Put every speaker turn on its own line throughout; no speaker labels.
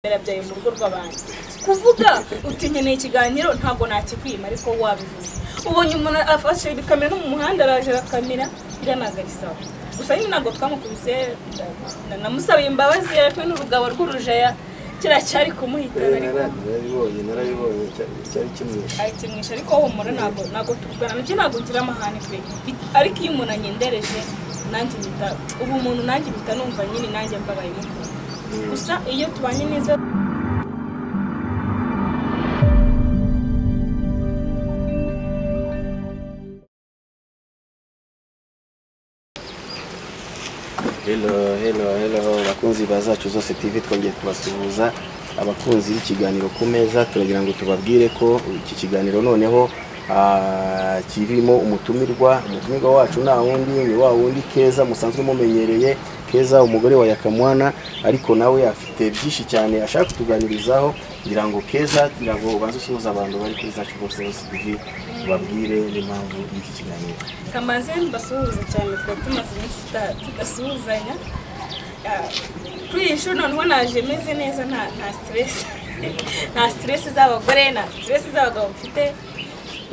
byawe mu rugo rw'abantu kuvuga utinyeneye ikiganiro ntabwo nakikwima ariko wabivuze ubonye umuntu afashe ibikamera no mu muhanda araje arakamera biriya ntabwo ari sawa gusa nyine ntabwo twamukubise na- namusabiye imbabazi yarekwe n'urugabo rw'urujeya kiriya cyari kumuhitana
Eh,
ariko
narabibonye narabibonye cyari- cyari kimwishe
ayikinisha ariko humura ntabwo ntabwo tuvugana nabyo ntabwo ngira amahane pe Bi- ariko iyo umuntu anyendereje nanjye mpita ubu umuntu nanjye mpita numva nyine nanjye mbabaye mukuru gusa iyo tubanye neza
hello hello hello abakunzi ba zacu zose tv twongeye kubasuhuza abakunzi b'ikiganiro ku meza turagira ngo tubabwire ko iki kiganiro noneho ah, kirimo umutumirwa umutumirwa wacu nta wundi ni wa wundi keza musanzwe mumenyereye keza umugore wa yakamwana ariko nawe afite byinshi cyane ashaka kutuganirizaho kugira ngo keza kugira ngo ubanze usuhuza abantu bari kuri zacu zose tv ubabwire n'impamvu y'iki kiganiro
kamaze mbasuhuza cyane twari tumaze iminsi tuta- tudasuhuzanya Ah, kuri iyi shuri noneho naje meze neza nta nta siteresi nta siteresi z'abagore nta siteresi z'abagabo mfite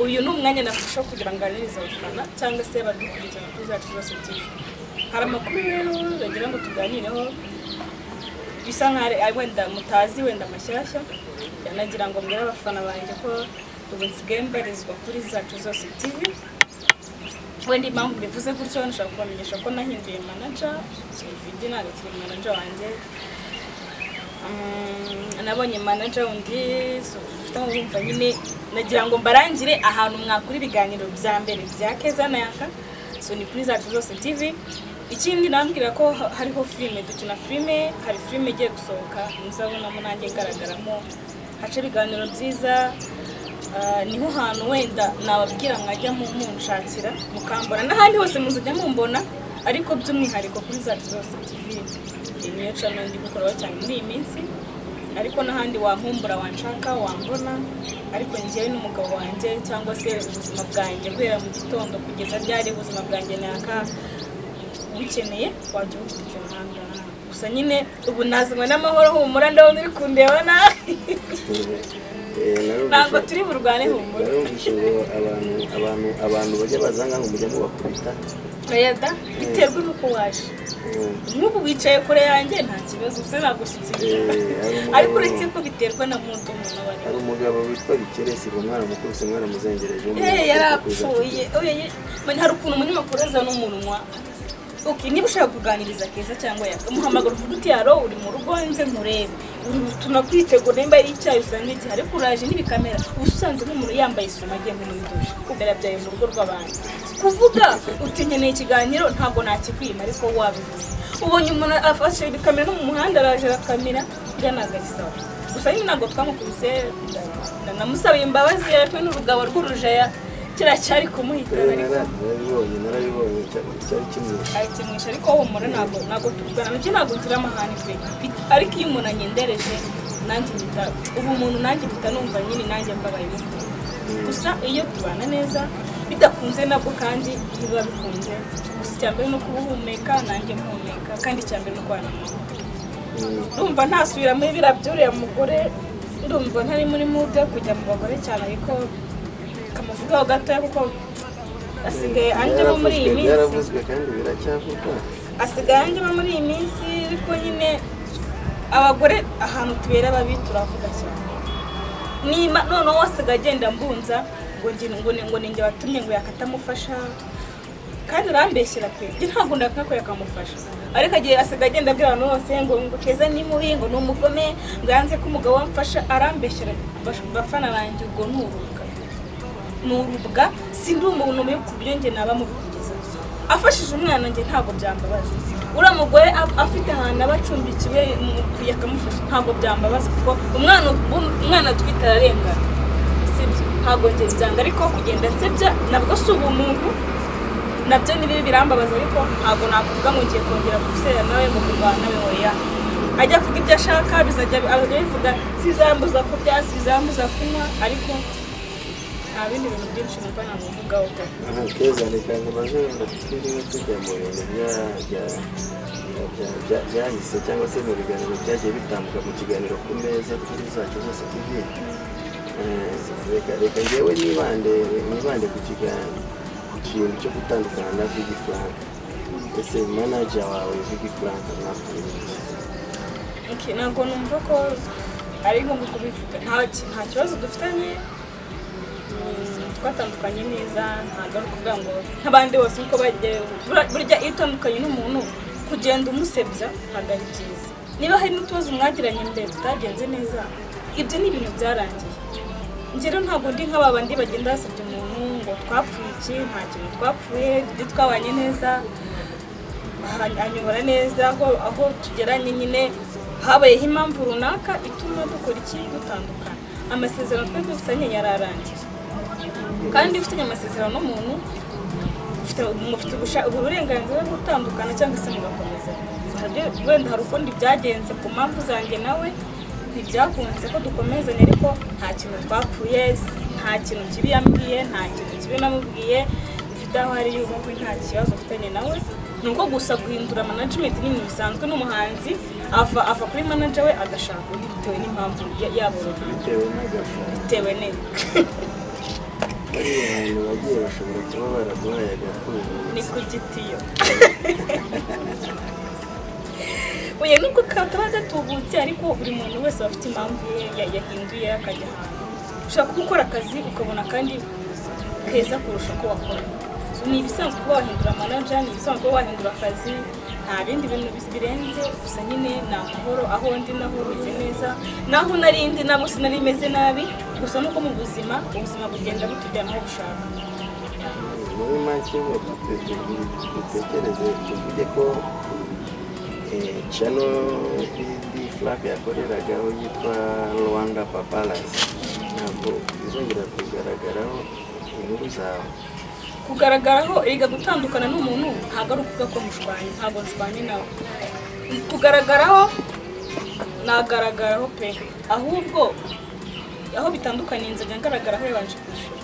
uyu ni umwanya nafashe wo kugira ngo ananize abafana cyangwa se badukurikirana kuri zacu zose tv hari amakuru rero bagira ngo tuganireho bisa nkaho ari- ari wenda mutazi wenda mashyashya yanagira ngo mbwire abafana banjye ko ubu nsigaye mbarizwa kuri zacu zose tv wenda impamvu bivuze gutyo nshaka kubamenyesha ko nahinduye manaja sividi ntabwo akiri manaja wanjye Mm, nabonye manaja wundi ufite urumva nyine nagira ngo mbarangire ahantu mwakura ibiganiro bya mbere bya keza na yaka so ni kuri zacu zose tv ikindi nambwira ko ha- hariho filime dukina filime hari filime igiye gusohoka muzabonamo nanjye ngaragaramo haca ibiganiro byiza Ah, niho hantu wenda nababwira mwajya mu- munshakira mukambona n'ahandi hose muzajya mumbona ariko by'umwihariko kuri zacu zose tv iyi niyo cano ndi gukoraho cyane muri iyi minsi ariko n'ahandi wampumbura wanshaka wambona ariko njyewe n'umugabo wanjye cyangwa se ubuzima bwanjye guhera mu gitondo kugeza ryari ubuzima bwanjye naka ubikeneye wajya ubukurikira umuhanda gusa nyine ubu nazanywe n'amahoro humura ndabona uri kundeba nawe
Eh, narumvise-
Ntabwo turi burwane humura.
narumvise ngo abantu abantu abantu bajya baza ngaho mujya mubakubita
Oya da biterwa n'uko waje
Eh,
nk'ubu wicaye kure yanjye nta kibazo usa nagushyikira
Eh, ari umugabo.
ariko uretse ko biterwa na muto umuntu aba
hari
ariho
umugabo witwa bikeresi ngo mwana mukubise mwana muzengereje
Eh, yarapfuye Oya, ye- Man, hari ukuntu umunyamakuru aza n'umunwa Okay, niba ushaka kuganiriza keza cyangwa yaka muhamagara uvuga uti yaro uri mu rugo nze nkurebe uri tunakwitegura nimba ari icyayi usanga iki ariko uraje n'ibikamera uba usanze nk'umuntu yambaye isume agiye nko muri dushe kubera byawe mu rugo rw'abantu kuvuga uti nkeneye ikiganiro ntabwo nakikwima ariko wabivuze ubonye umuntu afashe ibikamera no mu muhanda araje arakamera biriya ntabwo ari sawa gusa nyine ntabwo twamukubise na- namusabiye imbabazi yarekwe n'urugabo rw'urujeya kiriya cyari kumuhitana ariko
narabibonye narabibonye cyari- cyari kimwishe
ayikinisha ariko humura ntabwo ntabwo tuvugana nabyo ntabwo ngira amahane pe Bi- ariko iyo umuntu anyendereje nanjye mpita ubu umuntu nanjye mpita numva nyine nanjye mbabaye mukuru gusa iyo tubana neza bidakunze nabwo kandi biba bikunze gusa icya mbere ni ukubuhumeka nanjye muhumeka kandi icya mbere ni ukubana amahoro
Mm,
ndumva ntasubiramo biriya by'uriya mugore ndumva ntari muri mude kujya mu bagore cyane ariko kamuvugaho gatoya kuko asigaye anjemo muri iyi
byaravuzwe-
minsi
byaravuzwe kandi biracyavugwa
asigaye anjemo muri iyi minsi ariko nyine abagore ahantu tubera babi turavuga cyane niba noneho wasigaye agenda mbunza ngo nge- ngo ni- ngo ninjye watumye ngo yakatamufasha kandi urambeshyira pe njye ntabwo ndakora ko yakamufasha ariko agiye asigaye agenda abwira abantu bose ngo ngo keza ni mubi ngo ni umugome ngo yanze ko umugabo wamfasha arambeshyira bash- bafana banjye ubwo ni urubuga ni urubwa sindi umuntu umwe ku buryo njye naba mubigeza afashije umwana njye ntabwo byambabaza uriya mugore a- afite ahantu aba acumbikiwe mukwiye akamufasha ntabwo byambabaza kuko umwana um- umwana atwite ararengana sibyo ntabwo njye byanga ariko kugenda nsebya nabwo si ubumuntu nabyo ni bibi birambabaza ariko ntabwo nakuvuga ngo ngiye kongera gusera nawe mu kurwana nawe hoya ajya avuga ibyo ashaka bizajya abajya bivuga sizambuza kurya sizambuza kunywa ariko nta bindi bintu byinshi numva namuvugaho pe
Aha, keza reka ntibaze wenda twiriwe tujya mu bintu bya bya bya- bya- bya- byahise cyangwa se mu biganiro byagiye bitambuka mu kiganiro ku meza kuri zacu zose tv Eh, reka reka ngewe nibande nibande ku kiganiro ku kintu cyo gutandukana na vigi frank ese manager wawe vigi frank mwakoreye iki?
Okay, ntabwo numva ko ari ngombwa kubivuga nta ki- nta kibazo dufitanye Mm, twatandukanye neza ntabwo ari ukuvuga ngo nk'abandi bose uko bagiye bura- burya iyo utandukanye n'umuntu kugenda umusebya ntabwo ari byiza niba hari n'utubazo mwagiranye mbere tutagenze neza ibyo ni ibintu byarangiye njye rero ntabwo ndi nk'aba bandi bagenda basebya umuntu ngo twapfuye iki nta kintu twapfuye ibyo twabanye neza aha- anyobora neza aho aho tugeranye nyine habayeho impamvu runaka ituma dukora iki dutandukana amasezerano twari dufitanye yararangiye kandi iyo ufitanye amasezerano n'umuntu ufite- mufite ubusha- uburenganzira bwo gutandukana cyangwa se mugakomeza Hari- wenda hari ukundi byagenze ku mpamvu zanjye nawe ntibyakunze ko dukomezanya ariko nta kintu twapfuye nta kintu kibi yambwiye nta kintu kibi namubwiye dufite aho ari yubakwe nta kibazo mfitanye nawe ni uko gusa guhindura management ni ibintu bisanzwe n'umuhanzi ava ava kuri manager we agashaka undi bitewe n'impamvu ya- yabo runaka
bitewe n'agafu
bitewe neza
bariya bantu bagiye bashobora kuba baraguhaye agafuni
ni ku gitiyo oya nubwo kataba gatubutse ariko buri muntu wese aba afite impamvu ye ya- yahinduye akajya ahantu ushaka gukora akazi ukabona kandi keza kurusha uko wakora So, ni ibisanzwe kuba wahindura manager ni ibisanzwe kuba wahindura akazi nta bindi bintu bis- birenze gusa nyine ni amahoro aho ndi naho bimeze neza naho nari ndi nabo sinari meze nabi gusa nuko mu buzima ubuzima bugenda butujyana aho bushaka
muri make dutekereze tuvuge ko eh, channel bidi flap yakoreragaho yitwa rwanda papalas ntabwo izongera kugaragaraho inkuru zawe
kugaragaraho erega gutandukana n'umuntu ntabwo ari ukuvuga ko mushwanye ntabwo nshwanye nawe kugaragaraho nagaragaraho pe ahubwo aho bitandukaniye inzajya ngaragaraho yabanje kwishyura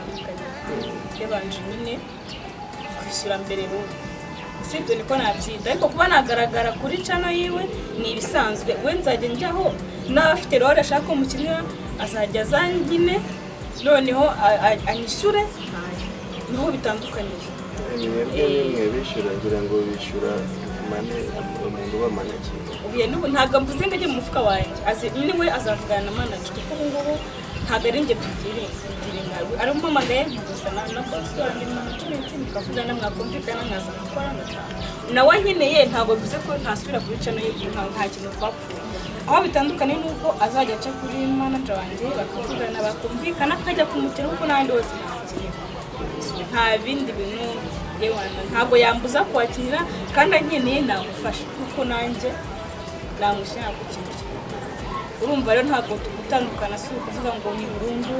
Aho bitandukaniye, yabanje nyine kwishyura mbere bubu si ibyo niko nabyita ariko kuba nagaragara kuri cano yiwe ni ibisanzwe we nzajya njyaho n'abafite role ashaka ko mukinira azajya azangine noneho a- a- anyishyure niho bitandukaniye
mwebwe nimwe bishyura ngira ngo bishyura mane umuntu uba manakiwe
ubuye n'ubu ntabwo mvuze ngo ajye mu mufuka wanjye azi niwe azavugana na manager kuko ubu ngubu ntabwo ari njye tubwire nkawe ari umpamagaye gusa na na bosi wanjye management mukavugana mwakumvikana mwaza gukora mugataha nawe nkeneye ntabwo bivuze ko ntasubira kuri cano y'igihe nka nta kintu twapfuye aho bitandukanye ni uko azajya aca kuri manager wanjye bakavugana bakumvikana akajya kumukira kuko n'abandi bose ntakintu nta bindi bintu yewana ntabwo yambuza kwakira kandi ankeneye namufasha kuko nanjye namushyira ku kintu kimwe urumva rero ntabwo gutandukana si ukuvuga ngo ni burundu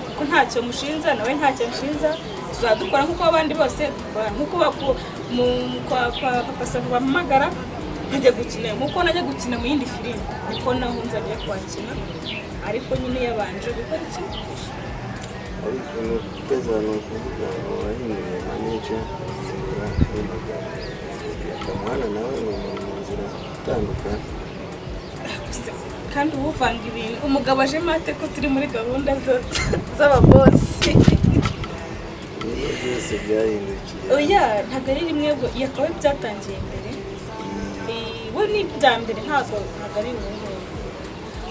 kuko ntacyo mushinza nawe ntacyo mushinza tuzadukora nk'uko abandi bose dukora nk'uko baku- mu- kwa kwa papa savo bampamagara nkajya gukina nk'uko najya gukina mu yindi filime niko naho nzajya kwakina ariko nyine yabanje gukora ikintu
ariko ni ukweza ni ukuvuga ngo wahinduye maneja zibura n'amagambo akamuhana nawe ngo ni mu nzira zitandukana
kandi ubuvanga ibintu umugabo aje mate ko turi muri gahunda zo- z'ababosi
ibigo byose byahindukiye
oya ntabwo ari rimwe ngo yakabaye byatangiye mbere Eh, we ni ibya mbere ntabwo ntabwo ari ubu ngubu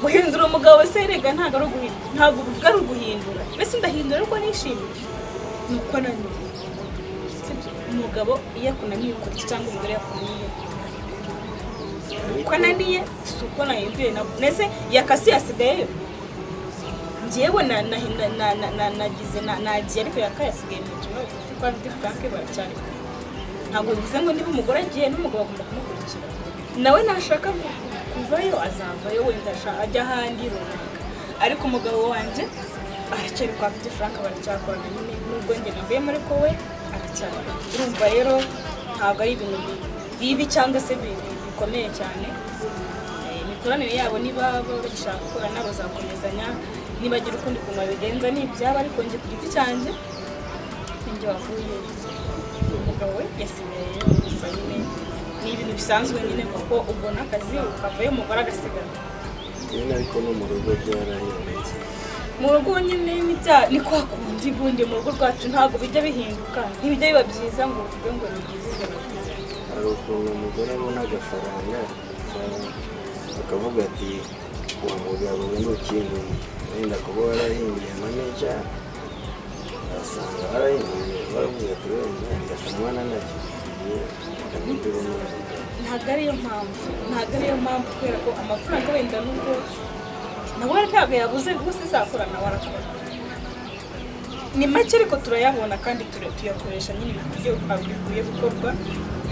guhindura umugabo se erega ntabwo ari uguhindura ntabwo uvuga ari uguhindura mbese ndahindura ariko nishimiye ni uko ananiwe Sibyo? umugabo iyo akunaniye ukora iki cyangwa umugore yakunaniye uko ananiye si uko nahinduye nabwo mbese yakasi yasigayeyo njyewe na- na- na- na- na- na- nagize na- nagiye ariko yakaye yasigaye mu kibazo kuko afite franke baracyari kumwe ntabwo bivuze ngo niba umugore agiye n'umugabo agomba kumukurikira nawe nashaka ku- kuvayo azavayo wenda asha- ajya ahandi runaka ariko umugabo wanjye aracyari kwa Petit Frank baracyakorana nyine nubwo njye navuyemo ariko we aracyari urumva rero ntabwo ari ibintu bi- bibi cyangwa se bi- bi- bikomeye cyane Eh, imikoranire yabo niba baba bagishaka gukorana bazakomezanya nibagira ukundi kuntu babigenza ni ibyabo ariko njye ku giti cyanjye ninjye wavuye umugabo we yasigaye yose gusa nyine ni ibintu bisanzwe nyine kuko ubona akazi ukavayo umugore agasigara
nyine ariko no mu rugo byarahindutse
mu rugo nyine n'ibya ni kwa kundi bundi mu rugo rwacu ntabwo bijya bihinduka ntibijya biba byiza ngo uvuge ngo ni byiza ibyo bintu.
hari ukuntu umugore abona agafaranga ka- akavuga ati uwo mugabo we ntukinguye wenda kuba warahinduye manija asanga warahinduye baravuga ati wenda ndakamwana nacyo ndamubwira umwana
ntabwo ariyo mpamvu ntabwo ariyo mpamvu kubera ko amafaranga wenda n'ubwo nawe ntabwo yabuze rwose izakorana warakora ni make ariko turayabona kandi tura- tuyakoresha nyine mu buryo bwa- bikwiye gukorwa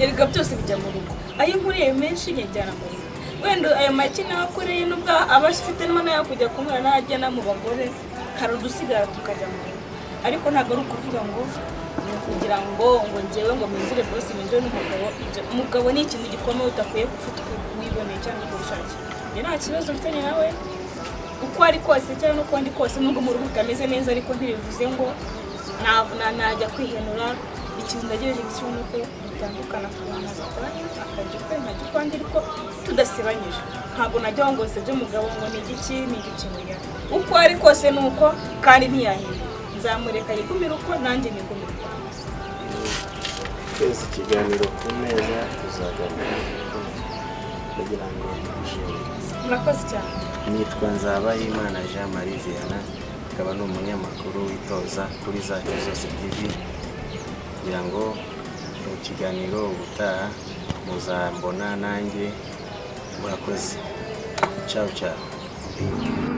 erega byose bijya mu rugo ayo nkuriye menshi nyajyana mu rugo wenda ayo make nawe akoreye n'ubwo aba afite n'ayo kujya kumura n'ajyana mu bagore hari udusigara tukajya mu rugo ariko ntabwo ari ukuvuga ngo ni ukugira ngo ngo ngewe ngo mpindure bose mpindure n'umugabo ibyo umugabo ni ikintu gikomeye udakwiye gufata uko wiboneye cyangwa uko wishakiye njye nta kibazo mfitanye nawe uko ari kose cyangwa n'uko ndi kose nubwo mu rugo utameze neza ariko ntibivuze ngo navuna najya kwihenura ikintu ndagejeje cyo ni uko dutandukana kubantu batanu akajya ukwe nkajya ukwandi ariko tudasebanyije ntabwo najya ngo ngo sebye umugabo ngo ni igiki ni igiki oya uko ari kose ni uko kandi ntiyahira nzamureka yigumire uko nanjye nigumire uko
twese ikiganiro ku meza tuzaganira kugira ngo dushimire
murakoze cyane
nitwa Nzabayimana Jean Marie Viana akaba ni umunyamakuru witoza kuri zacu zose TV kugira ngo mu kiganiro ubutaha muzambona nanjye murakoze ciao ciao